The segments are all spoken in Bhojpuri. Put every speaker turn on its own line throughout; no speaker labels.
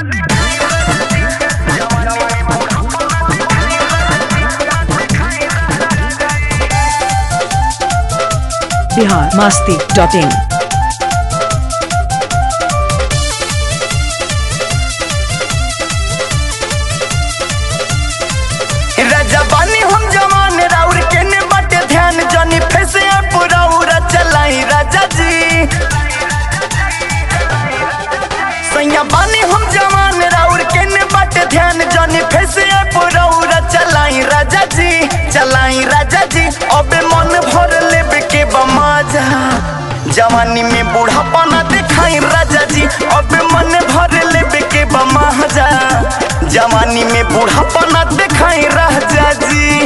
बिहार मस्ती डॉट इन
राजा बानी हम जवान राउर केने बाटे ध्यान जनी फैसे पुराउरा चलाई राजा जी सैया बानी हम जवान राउर केने बाटे ध्यान जनी फैसे पुराउरा चलाई राजा जी चलाई राजा जी अबे मन भर लेबे के बमाजा जवानी में बूढ़ापा ना दिखाई राजा जी अबे मन भर लेबे के बमाजा जवानी में बूढ़ापा ना दिखाई राजा जी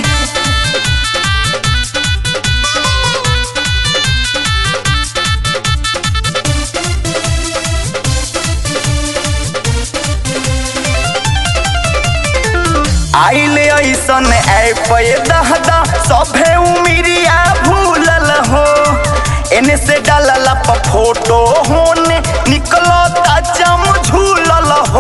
आइले ऐसन ऐप दहदा सभे उमिरिया भूलल हो एने से डालला प फोटो होने निकलो चम झूलल हो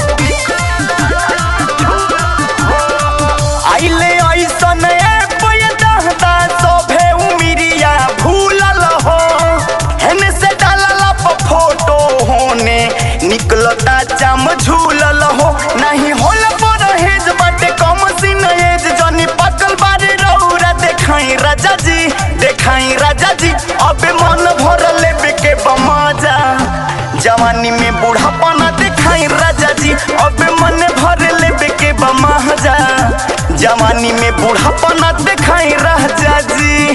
आइले ऐसन ऐप दहदा सभे उमिरिया भूलल हो एने से डालला प फोटो होने निकलो चम झूलल हो नहीं होला परहेज बाटे कम सीन एज जनी पकल बारे रौरा देखाई राजा जी देखाई राजा जी अबे मन भर लेबे के बमाजा जवानी में बूढ़ापा ना देखाई राजा जी अबे मन भर लेबे के बमाजा जवानी में बूढ़ापा ना देखाई राजा जी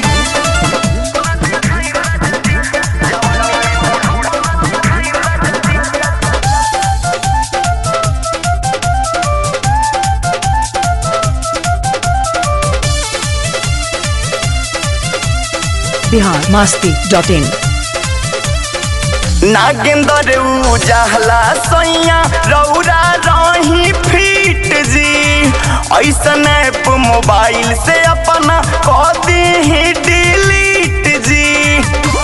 बिहार मस्ती डॉट इन
नागेंदर उजाहला सैया रौरा रही फीट जी ऐसन ऐप मोबाइल से अपना कह दी डिलीट जी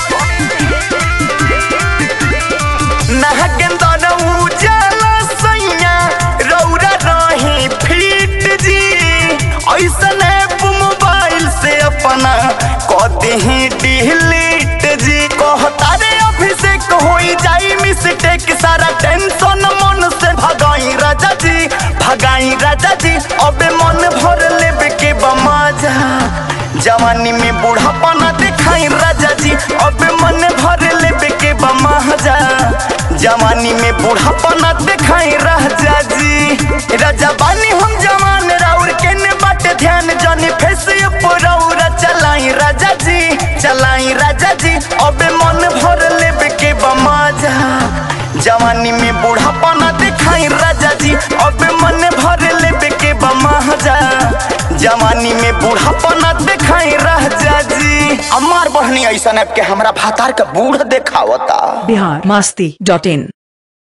नागेंदर उजाला सैया रौरा रही फीट जी ऐसन ऐप मोबाइल से अपना कह दी डिलीट जी कहता रे अभिषेक होई जाई मिस्टेक सारा टेंशन मन से भगाई राजा जी भगाई राजा जी अबे मन भर लेबे के बमाजा जवानी में बूढ़ापा ना दिखाई राजा जी अबे मन भर लेबे के बमाजा जवानी में बूढ़ापा ना दिखाई राजा जी राजा बानी हम जवान राउर केने बाटे ध्यान जनी फेस रौरा चलाई राजा जी चलाई राजा जी अबे मन भर लेबे के बमाजा जवानी में बूढ़ापा ना दिखाई राजा जी अबे मन भर लेबे के बमाजा जवानी में बूढ़ापा ना दिखाई राजा जी अमार बहनी ऐसा के हमरा भातार के बूढ़ देखावता
बिहार मस्ती डॉट इन